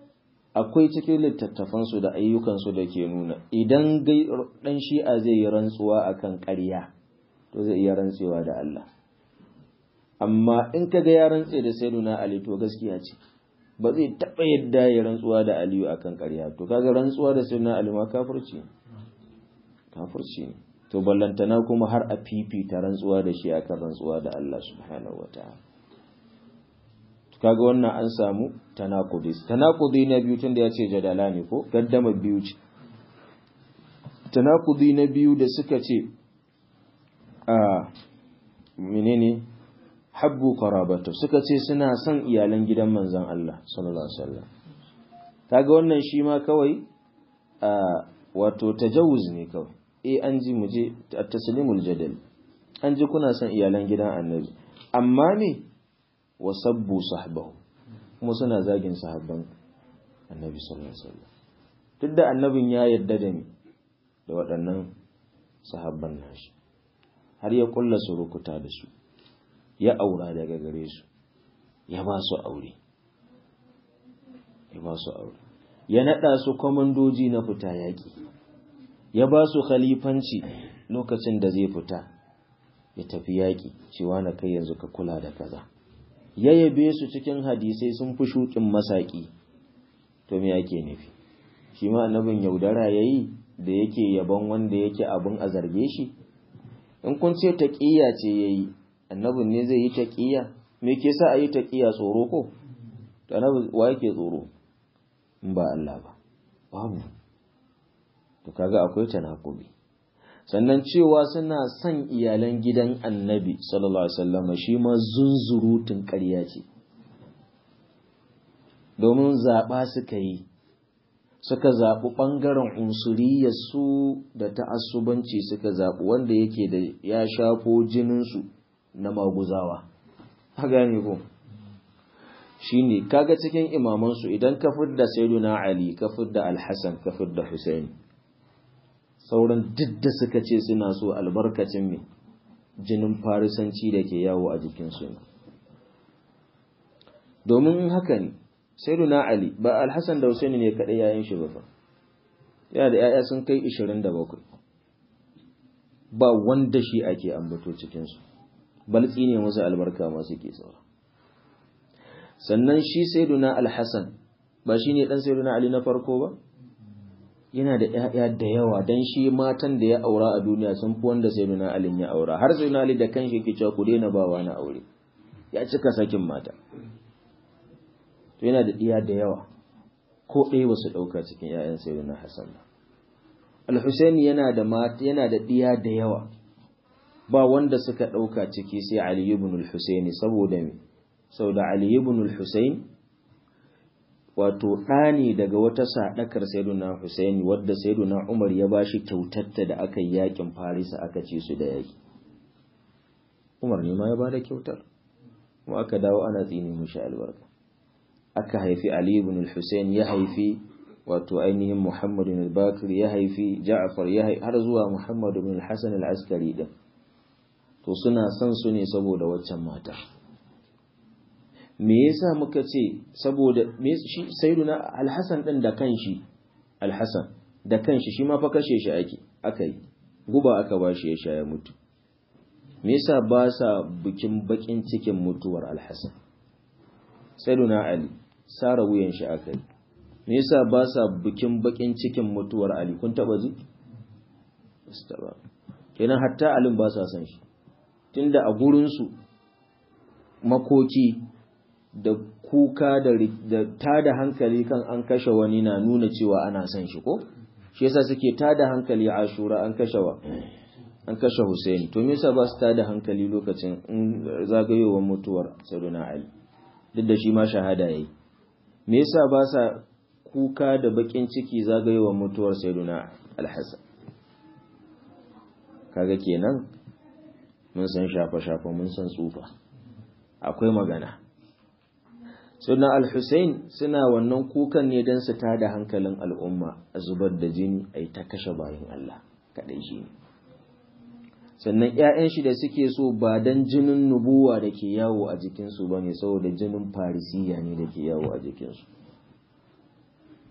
akwai cikin littattafansu da ayyukansu da ke nuna idan ɗan shi'a zai yi rantsuwa akan ƙarya to zai iya rantsewa da Allah amma in ka ga ya rantse da sayyiduna Ali to gaskiya ce ba zai taɓa yadda ya rantsuwa da Aliyu akan ƙarya to kaga rantsuwa da sayyiduna Ali ma kafirci kafirci ne to ballantana kuma har a fifita rantsuwa da shi akan rantsuwa da Allah subhanahu wataala kaga wannan an samu tanakudis tanakudi na biyu tunda ya ce jadala ne ko gaddama biyu ce tanakudi na biyu da suka ce a menene habbu qarabatu suka ce suna son iyalan gidan manzon Allah sallallahu alaihi wasallam kaga wannan shi ma kawai a wato tajawuz ne kawai eh an ji mu je at-taslimul jadal an ji kuna son iyalan gidan annabi amma ne wa sabbu sahbahu kuma suna zagin sahabban annabi sallallahu alaihi wasallam duk da annabin ya yarda da ni da waɗannan sahabban nashi har ya kulla surukuta da su ya aura daga gare su ya ba su aure ya ba su aure ya nada su komandoji na fita yaki ya ba su khalifanci lokacin da zai fita ya tafi yaki cewa na kai yanzu ka kula da kaza ya yabe su cikin hadisai sun fi shukin masaki to me yake nufi shi ma annabin yaudara yayi da yake yaban wanda yake abin a zarge shi in kun ce taƙiyya ce yayi annabin ne zai yi taƙiyya me ke sa a yi taƙiyya tsoro ko to annabi wa yake tsoro in ba Allah ba babu to kaga akwai tanakubi sannan cewa suna son iyalan gidan annabi sallallahu alaihi wasallam shi ma zunzurutun ƙarya ce domin zaɓa suka yi suka zaɓi ɓangaren unsuriyarsu da ta'assubanci suka zaɓi wanda yake da ya shafo jininsu na maguzawa a gane ko shi ne kaga cikin imamansu idan ka fidda sayyiduna ali ka fidda alhassan ka fidda husaini sauran duk da suka ce suna so albarkacin mai jinin farisanci da ke yawo a jikinsu ne domin haka ne sayyiduna ali ba alhassan da husaini ne kaɗai yayin shi ba fa yana da yaya sun kai 27 ba wanda shi ake ambato cikinsu baltsi ne musu albarka masu ke saura sannan shi sayyiduna alhassan ba shi ne ɗan sayyiduna ali na farko ba yana da ‘ya'ya da yawa don shi matan da ya aura a duniya sun fi wanda sai nuna alin ya aura har sai nuna da kan shi ke cewa ku daina bawa na aure ya cika sakin mata to yana da ɗiya da yawa ko ɗaya ba su ɗauka cikin ‘ya'yan sai nuna hassan ba al-husaini yana da yana da ɗiya da yawa ba wanda suka ɗauka ciki sai ali ibn al-husaini saboda me saboda ali ibn al-husaini wato ɗani daga wata saɗakar sayyiduna Husaini wadda sayyiduna Umar ya bashi kyautatta da aka yi yakin Farisa aka ci su da yaki Umar ne ma ya bada kyautar kuma aka dawo ana tsini mushi albarka aka haifi Ali ibn al-Husayn ya haifi wato ainihin Muhammad ibn al-Bakir ya haifi Ja'far ya haifi har zuwa Muhammad ibn al-Hasan al-Askari din to suna son su ne saboda waccan mata me yasa muka ce saboda me shi sayyiduna al-Hasan din da kanshi al-Hasan da kanshi shi ma fa kashe shi ake akai guba aka bashi ya sha ya mutu me yasa ba sa bikin bakin cikin mutuwar al-Hasan sayyiduna Ali sara wuyan shi akai me yasa ba sa bikin bakin cikin mutuwar Ali kun taba ji ba kenan hatta alin ba sa san shi tunda a gurin su makoki da kuka da tada hankali kan an kashe wani na nuna cewa ana son shi ko shi yasa suke tada hankali a ashura an kashe wa an kashe Hussein to me yasa ba su tada hankali lokacin in zagayowar mutuwar Sayyidina Ali duk da shi ma shahada yayi me yasa ba sa kuka da bakin ciki zagayowar mutuwar Sayyidina Al-Hasan kaga kenan mun san shafa shafa mun san tsufa akwai magana suna al-Hussein suna wannan kukan ne don su tada hankalin al'umma a zubar da jini a yi ta kashe bayan Allah kaɗai shi ne sannan ‘ya'yan shi da suke so ba don jinin nubuwa da ke yawo a jikinsu ba ne saboda jinin farisiya ne da ke yawo a jikinsu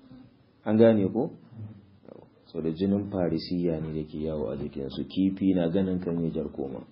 an gane ko so da jinin farisiya ne da ke yawo a jikinsu kifi na ganin kan jar koma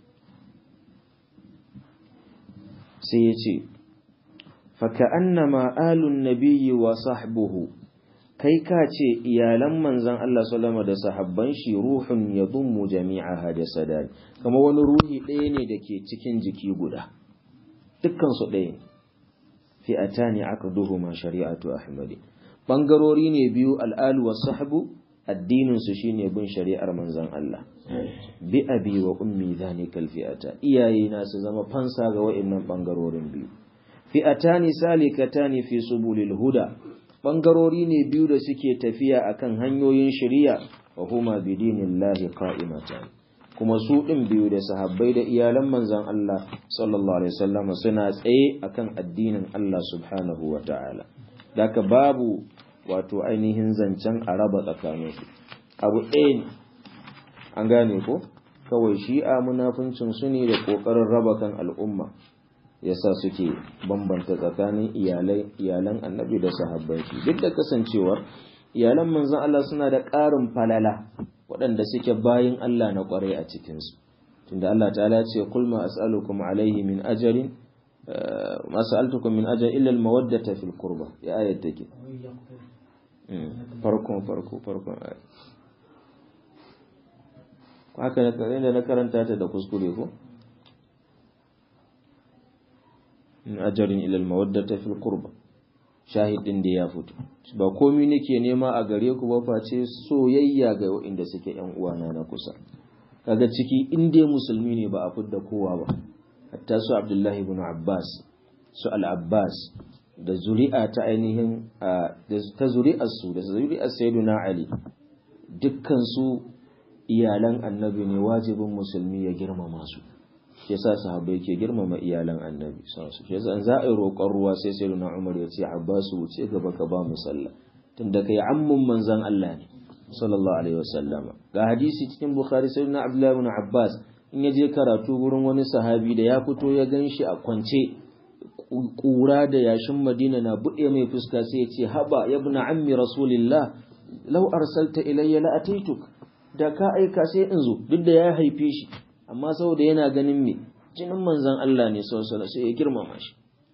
sai ya ce faka'annama alun nabiyyi wa sahbuhu kai ka ce iyalan manzan Allah sallama da sahabban shi ruhun ya dummu jami'a hada sadari kama wani ruhi ɗaya ne da ke cikin jiki guda dukkansu ɗaya ne fi'atani aka duhu ma shari'atu ahmadi ɓangarori ne biyu al'alu wa sahbu addininsu shine bin shari'ar manzan Allah bi abi wa ummi zanikal fi'ata iyaye na su zama fansa ga wa'annan ɓangarorin biyu fi'atani salikatani fi subulil huda ɓangarori ne biyu da suke tafiya akan hanyoyin shari'a wa huma bidinillahi qa'imatan kuma su ɗin biyu da sahabbai da iyalan manzan Allah sallallahu alaihi wasallam suna tsaye akan addinin Allah subhanahu wa ta'ala daka babu wato ainihin zancen a raba tsakaninsu abu ɗaya ne an gane ko kawai shi'a munafincin su ne da ƙoƙarin raba kan al'umma yasa suke bambanta tsakanin iyalan annabi da sahabbai shi duk da kasancewar iyalan manzon Allah suna da ƙarin falala waɗanda suke bayin Allah na ƙwarai a cikinsu tunda Allah ta'ala ce kul ma as'alukum alaihi min ajrin ma sa'altukum min ajrin illa al-mawaddata fil qurba ya ayat take farkon farko farkon ayat haka ne na karanta ta da kuskure ko min ajarin ilal mawaddata fil qurba shahidin da ya fito ba komai nake nema a gare ku ba face soyayya ga waɗanda suke yan uwana na kusa kaga ciki in dai musulmi ne ba a fidda kowa ba hatta su Abdullahi ibn Abbas su al-Abbas da zuri'a ta ainihin ta zuri'ar su da zuri'ar Sayyidina Ali dukkan su iyalan annabi ne wajibin musulmi ya girmama su shi yasa sahabbai ke girmama iyalan annabi sallallahu shi yasa an za a yi roƙon ruwa sai sai na Umar ya ce Abbasu wuce gaba ka ba mu sallah tunda kai ammun manzon Allah ne sallallahu alaihi wasallam ga hadisi cikin Bukhari sai na Abdullah ibn Abbas in ya je karatu gurin wani sahabi da ya fito ya ganshi a kwance kura da yashin Madina na buɗe mai fuska sai ya ce haba ya ibn ammi rasulillah law arsalta ilayya la ataituk da ka aika sai in zo duk da ya haife shi amma saboda yana ganin me jinin manzon Allah ne sallallahu sai ya girmama shi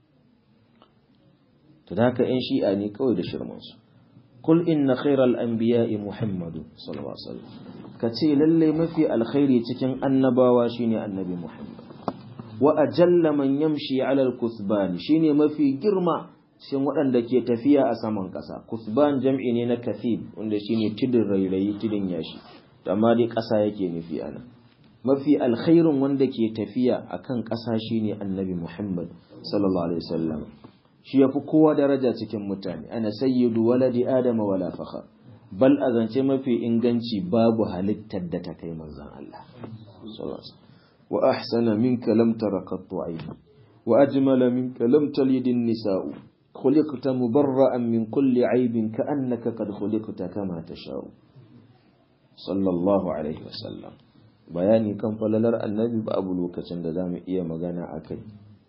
to da haka ƴan shi'a ne kawai da shirman su kul inna khairal anbiya'i muhammadu sallallahu alaihi wasallam kace lalle mafi alkhairi cikin annabawa shine annabi muhammad wa ajalla man yamshi ala al-kuthban shine mafi girma cikin waɗanda ke tafiya a saman ƙasa kuthban jam'i ne na kathib wanda shine tidin rairayi tidin yashi amma dai ƙasa yake nufi ana mafi alkhairun wanda ke tafiya akan ƙasa shine annabi Muhammad sallallahu alaihi wasallam shi yafi kowa daraja cikin mutane ana sayyidu waladi adama wala fakhar bal azance mafi inganci babu halittar da ta kai manzon Allah wa ahsana minka lam tara qattu ayni wa ajmala minka lam talid an-nisa'u khuliqta mubarra'an min kulli aibin ka'annaka qad khuliqta kama tasha'u sallallahu alaihi wasallam bayani kan falalar annabi babu lokacin da za mu iya magana a kai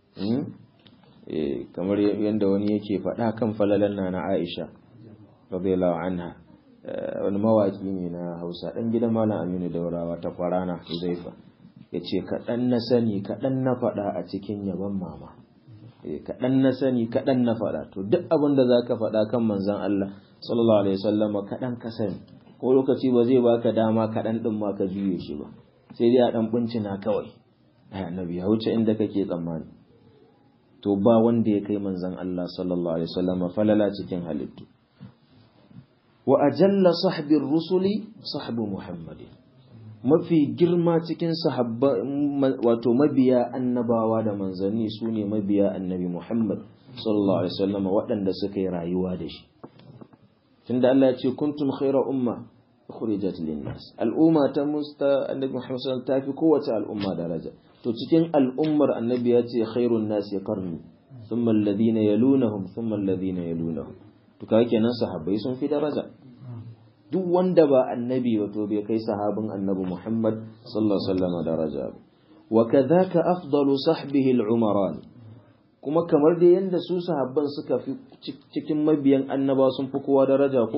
kamar yadda wani yake faɗa kan falalar na na aisha radiyallahu anha wani mawaki ne na hausa ɗan gidan malam aminu daurawa ta kwarana huzaifa ya ce kaɗan na sani kaɗan na faɗa a cikin yaban mama kaɗan na sani kaɗan na faɗa to duk abin da za ka faɗa kan manzan Allah sallallahu alaihi wasallama kaɗan ka sani ko lokaci ba zai baka dama kaɗan ɗin ma ka juye shi ba sai dai a ɗan bincina kawai ai annabi ya wuce inda kake tsammani to ba wanda ya kai manzon Allah sallallahu alaihi wasallam falala cikin halittu wa ajalla sahbir rusuli sahbu muhammadin mafi girma cikin sahabba wato mabiya annabawa da manzanni sune mabiya annabi Muhammad sallallahu alaihi wasallam waɗanda suka yi rayuwa da shi tunda Allah ya ce kuntum khayra umma ukhrijat linnas al'umma ta musta annabi Muhammad sallallahu alaihi wasallam kowace al'umma daraja to cikin al'ummar annabi ya ce khairun nasi qarni thumma alladhina yalunahum thumma alladhina yalunahum to kaga kenan sahabbai sun fi daraja duk wanda ba annabi ba to bai kai sahabin annabi Muhammad sallallahu alaihi wasallam daraja wa kadhaka afdalu sahbihi al-umaran kuma kamar da yanda su sahabban suka fi cikin mabiyan annaba sun fi kowa daraja ko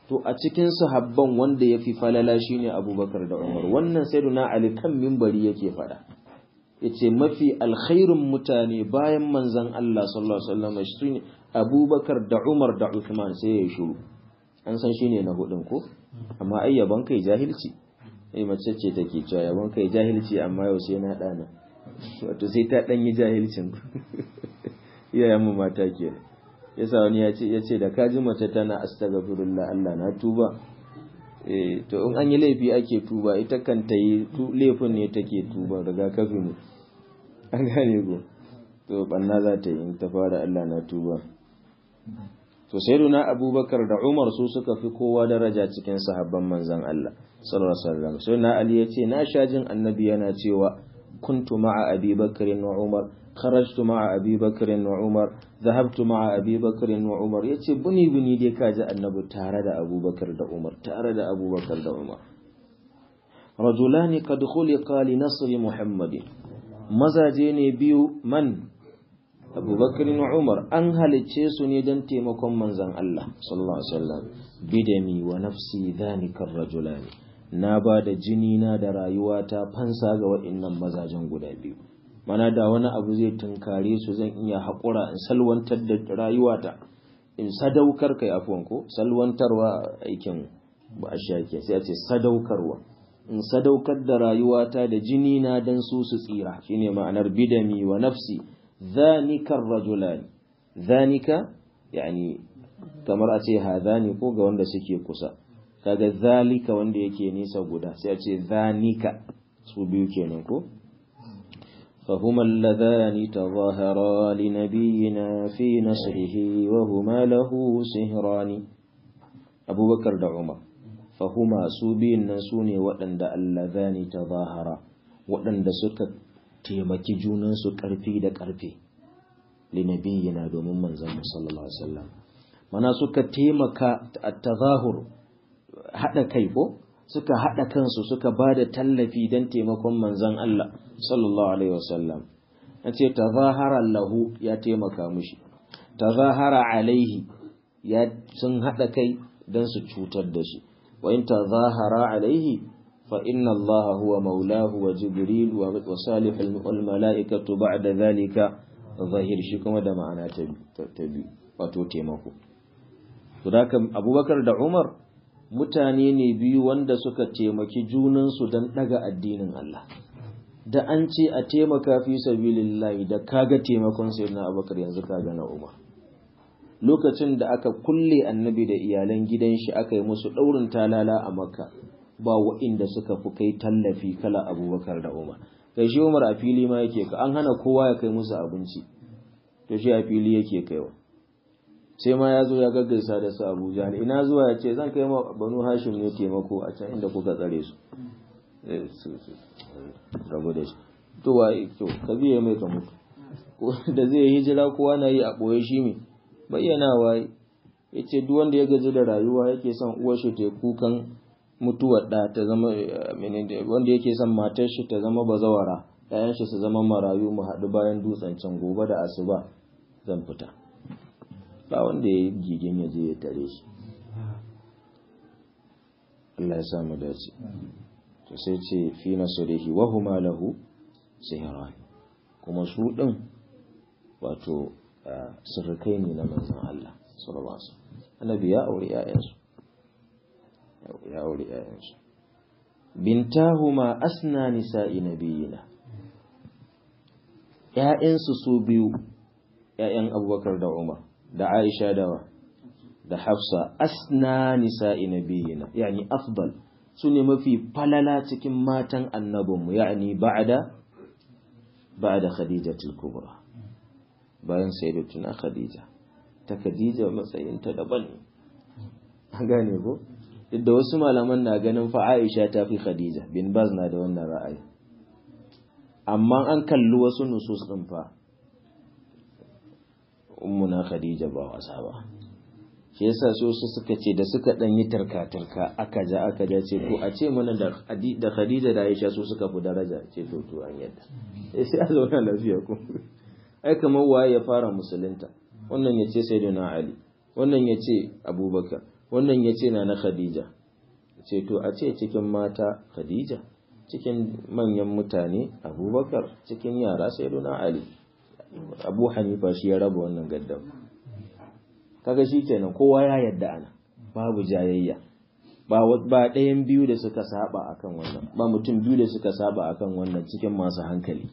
to a cikin sahabban wanda ya fi falala shine abubakar da umar wannan sayyiduna ali kan mimbari yake faɗa yace mafi alkhairun mutane bayan manzon Allah sallallahu alaihi wasallam shine abubakar da umar da uthman sai ya shiru an san shine na hudun ko amma ai yaban kai jahilci eh mace ce take cewa yaban kai jahilci amma yau sai na dana wato sai ta dan yi jahilcin iyayen mu mata kenan yasa wani ya ce yace da kaji mace tana astaghfirullah Allah na tuba eh to in an yi laifi ake tuba ita kan ta yi laifin ne take tuba daga kafi ne an gane ko to banna za ta yi in ta fara Allah na tuba to sayyiduna abubakar da umar su suka fi kowa daraja cikin sahabban manzon Allah sallallahu alaihi wasallam sai na ali yace na shajin annabi yana cewa kuntu ma'a abi bakrin wa umar kharajtu ma'a abi bakrin wa umar dhahabtu ma'a abi bakrin wa umar yace buni buni dai kaji annabi tare da abubakar da umar tare da abubakar da umar rajulani qad khuliqa li nasri muhammadin mazaje ne biyu man abubakar wa umar an halicce su ne don taimakon manzan Allah sallallahu alaihi wasallam bidami wa nafsi dhanika rajulani na ba da jini na da rayuwata fansa ga waɗannan mazajen guda biyu mana da wani abu zai tunkare su zan iya haƙura in salwantar da rayuwata in sadaukar kai afuwan ko salwantarwa aikin ba a shake sai a ce sadaukarwa in sadaukar da rayuwata da jini na dan su su tsira shine ma'anar bidami wa nafsi ذلك الرجلان ذلك يعني kamar a ce hadhani ko ga wanda suke kusa kaga zalika wanda yake nisa guda sai a ce zanika su biyu kenan ko فهما اللذان تظاهرا لنبينا في نصره وهما له سهران أبو بكر دا عمر فهما سوبين نسوني وأن اللذان تظاهرا وأن سكت taimaki junansu ƙarfi da ƙarfe linabiyina domin manzon sallallahu alaihi wasallam mana suka taimaka a tazahur haɗa kai ko suka haɗa kansu suka ba da tallafi don taimakon manzon Allah sallallahu alaihi wasallam an ce tazahara lahu ya taimaka mushi tazahara alaihi ya sun haɗa kai don su cutar da shi wa in tazahara alaihi فإن الله هو مولاه وجبريل وصالح الملائكة بعد ذلك ظاهر shi kuma da ma'ana ta biyu wato taimako to da abubakar da umar mutane ne biyu wanda suka taimaki junansu don daga addinin Allah da an ce a taimaka fi sabilillahi da kaga taimakon sayyidina abubakar yanzu kaga na umar lokacin da aka kulle annabi da iyalan gidan shi aka yi musu daurin talala a makka ba wa'inda suka fi kai tallafi kala abubakar da umar kai shi umar a fili ma yake ka an hana kowa ya kai musu abinci to shi a fili yake kaiwa sai ma ya zo ya gaggaisa da su abu jahal ina zuwa ya ce zan kai ma banu hashim ne taimako a can inda kuka tsare su rabu da shi to wa to ka biye mai ka mutu da zai hijira kowa na yi a ɓoye shi ne bayyanawa ya ce duk wanda ya gaji da rayuwa yake son uwar shi ta kukan mutuwar da ta zama wanda yake son matar shi ta zama bazawara ƴaƴan shi su zama marayu mu haɗu bayan dutsen can gobe da asuba zan fita ba wanda ya yi gigin ya je ya tare shi Allah ya samu dace to sai ce fi nasrihi wa huma lahu sihran kuma su din wato sirrikai ne na manzon Allah sallallahu alaihi wasallam annabi ya aure ƴaƴansu ya aure ‘ya'yansu. Bintahuma asna nisa'i nabiyina ‘ya'yansu su biyu, ‘ya'yan abubakar da Umar, da Aisha dawa, da Hafsa, asna nisa'i nabiyina, yani afdal su ne mafi falala cikin matan annabinmu, yani ba'ada, ba'ada Khadija kubra bayan sayyidatuna Khadija, ta Khadija matsayinta daban ne, an gane ko? duk da wasu malaman na ganin fa Aisha ta fi Khadija bin Baz na da wannan ra'ayi amma an kalli wasu nusus din fa ummuna Khadija ba wasa ba shi yasa su suka ce da suka dan yi tarka-tarka aka ja aka ja ce ko a ce mana da da Khadija da Aisha su suka fi daraja ce to to an yadda eh sai a zauna lafiya ko ai kamar waye ya fara musulunta wannan ya ce sayyidina Ali wannan ya ce Abubakar wannan ya ce na na khadija ce to a ce cikin mata khadija cikin manyan mutane abubakar cikin yara sai na ali abu hanifa shi ya raba wannan gaddam kaga shi kenan kowa ya yadda ana babu jayayya ba ba ɗayan biyu da suka saba akan wannan ba mutum biyu da suka saba akan wannan cikin masu hankali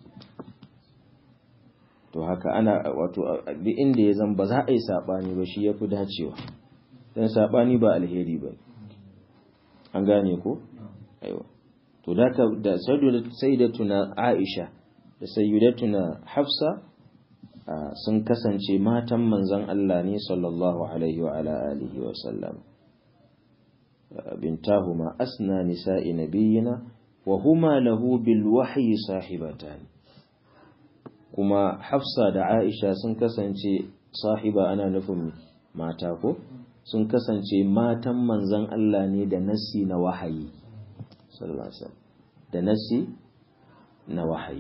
to haka ana wato duk inda ya zan ba za a yi sabani ba shi yafi dacewa dan sabani ba alheri ba an gane ko aiwa to da da sayyidatuna Aisha da sayyidatuna Hafsa sun kasance matan manzon Allah ne sallallahu alaihi wa ala alihi wa sallam bintahuma asna nisa'i nabiyina wa huma lahu bil wahyi sahibatan kuma Hafsa da Aisha sun kasance sahiba ana nufin mata ko sun kasance matan manzon Allah ne da nasi na wahayi sallallahu alaihi wasallam da nasi na wahayi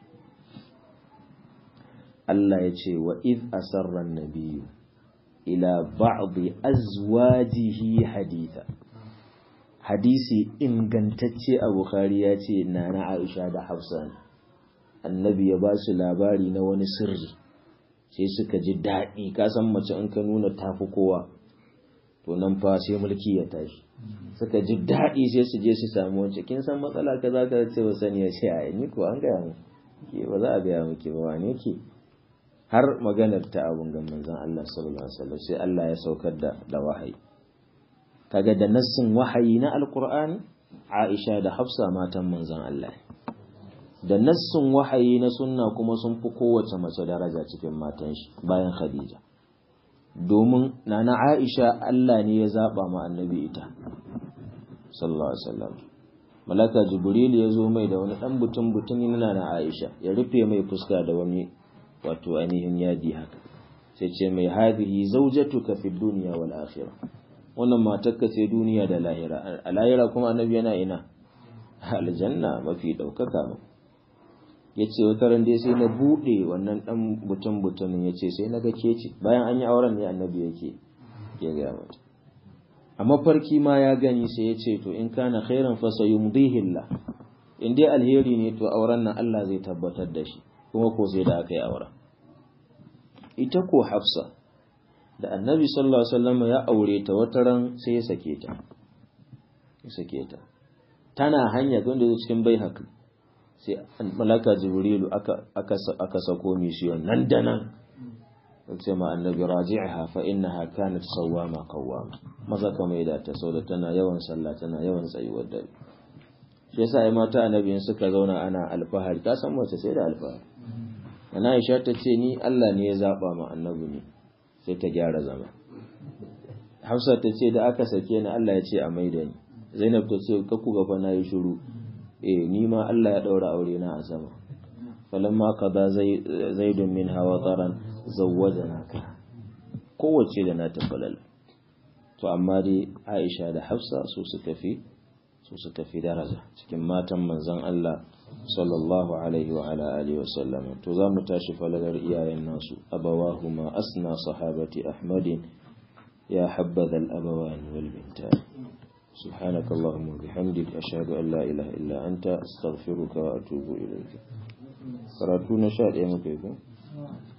Allah ya ce wa iz asarra nabiyyu ila ba'd azwajihi haditha hadisi ingantacce a Bukhari ya ce nana Aisha da Hafsa annabi ya ba su labari na wani sirri sai suka ji daɗi ka san mace in ka nuna tafi kowa to nan fa sai mulki ya tashi suka ji daɗi sai su je su samu wance kin san matsala kaza ka ce ba sani ya ce a ni ko an gaya mu ke ba za a gaya miki ba wane ke har maganar ta abun ga manzon Allah sallallahu alaihi wasallam sai Allah ya saukar da da wahayi kaga da nassin wahayi na alqur'ani Aisha da Hafsa matan manzon Allah da nassin wahayi na sunna kuma sun fi kowace mace daraja cikin matan shi bayan Khadija domin nana Aisha Allah ne ya zaba ma annabi ita sallallahu alaihi wasallam malaka jibril ya zo mai da wani dan butun butuni na nana Aisha ya rufe mai fuska da wani wato ainihin yadi haka sai ce mai hadihi zawjatuka fid dunya wal akhirah wannan matarka ce duniya da lahira a lahira kuma annabi yana ina aljanna mafi daukaka ya ce wata ran dai sai na buɗe wannan ɗan butun butunin ya ce sai na ga keci bayan an yi auren ne annabi yake ke gaya mata a mafarki ma ya gani sai ya ce to in kana khairan fa sayumdihillah in dai alheri ne to auren nan Allah zai tabbatar da shi kuma ko sai da aka yi auren ita ko Hafsa da annabi sallallahu alaihi wasallam ya aure ta wata ran sai ya sake ta ya sake ta tana hanya wanda cikin bai haka sai malaka jibrilu aka aka aka sako misiyon nan da nan sai ma annabi raji'aha fa innaha kanat sawama qawwama maza ka mai da ta sauda tana yawan sallah tana yawan tsayuwar dare shi yasa ai mata annabi suka zauna ana alfahari ta san mace sai da alfahari ana Aisha ta ce ni Allah ne ya zaba ma annabi ne sai ta gyara zama Hafsa ta ce da aka sake ni Allah ya ce a maida ni Zainab ta ce ka ku ga fa nayi shiru eh ni ma Allah ya daura aure na a sama falamma qada zaidun min hawa taran zawwajanaka kowace da na tafalal to amma dai Aisha da Hafsa su suka fi su suka fi daraja cikin matan manzon Allah sallallahu alaihi wa ala alihi wa sallam to za mu tashi falalar iyayen nasu abawahuma asna sahabati ahmadin ya habbaza al-abawan wal bintan سبحانك اللهم وبحمدك أشهد أن لا إله إلا أنت أستغفرك وأتوب إليك قرأتونا شاء يا مكيكم